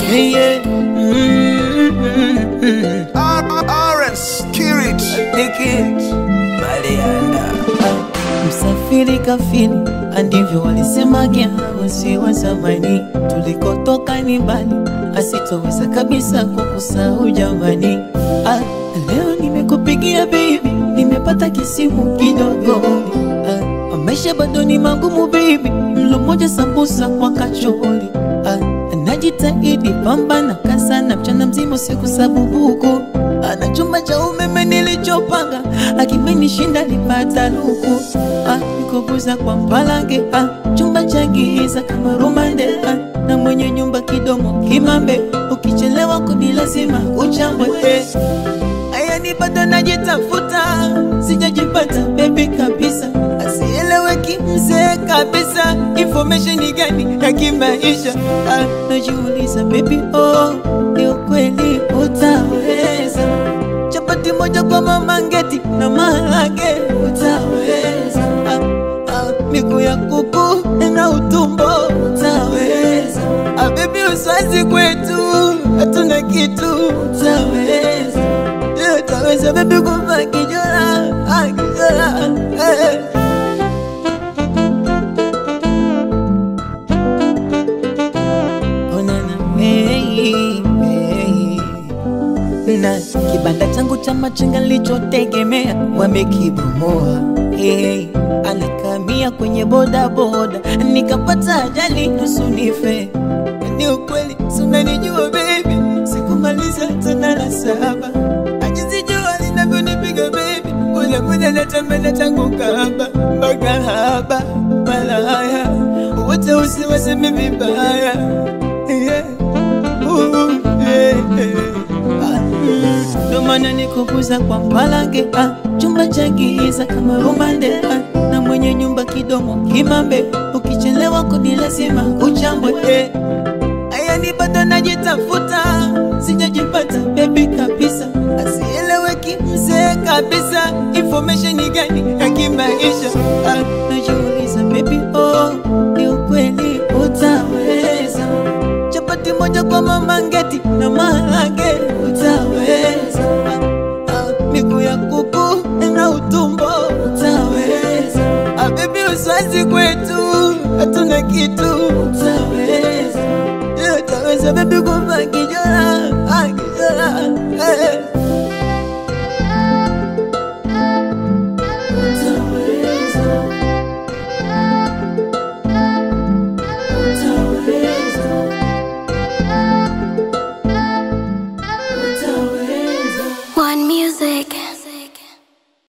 yeah, yeah. Mm, mm, mm. RS Kirit Diki Balianda Msafiri kafiri, ndivyo walisemaga wasi wa zamani. Tulikotoka ni mbali, asitoweza kabisa kukusahau jamani. Ah, leo nimekupigia baby, nimepata kisimu kidogo. Ah, maisha bado ni magumu baby, mlo moja sambusa kwa kachori. Ah, najitahidi pambana kasana mchana mzima usiku sabubuku ana chumba cha umeme nilichopanga akimenishinda nipata luku ah, nikobuza kwa mpalange ah, chumba cha giza kama rumande ah, na mwenye nyumba kidomo kimambe ukichelewa kuni lazima uchambwe eh. Aya ni bado najitafuta, sijajipata bebi kabisa, asieleweki mzee kabisa. Information ni gani ya kimaisha? Ah, najiuliza baby, oh, ni ukweli utaweza? Chapati moja kwa mama ngeti na maharage utaweza? Ah, ah, miguu ya kuku na utumbo utaweza? Ah, baby uswazi kwetu hatuna kitu utaweza? Yeah, utaweza baby kuva kijora ah, kijora eh. Onana, hey, hey. na kibanda changu cha machinga nilichotegemea wamekibomoa. Hey, anakamia kwenye boda boda, nikapata ajali nusu nife. Ni ukweli, si unanijua baby, sikumaliza tena la saba, ajizijua linavyonipiga baby, ule muda natamani tangu kaba mpaka haba malaya wote usiwaseme vibaya yeah. Ooh, yeah, yeah. Ah, mm. Ndo maana nikukuza kwa mpalange ah, chumba cha giza kama rumande ah, na mwenye nyumba kidomo kimambe, ukichelewa kuni lazima uchambwe eh. Aya ni bado najitafuta, sijajipata bebi kabisa, asieleweki mzee kabisa. Information ni gani ya kimaisha? Ah, najiuliza baby, oh, ni ukweli utaweza? Chapati moja kwa mama ngeti na maharage utaweza? Ah, ah, miguu ya kuku na utumbo utaweza? Ah, baby uswazi kwetu hatuna kitu utaweza? Yeah, utaweza baby kuva kijora ah, kijora eh. Utaweza. Utaweza. Utaweza. One music.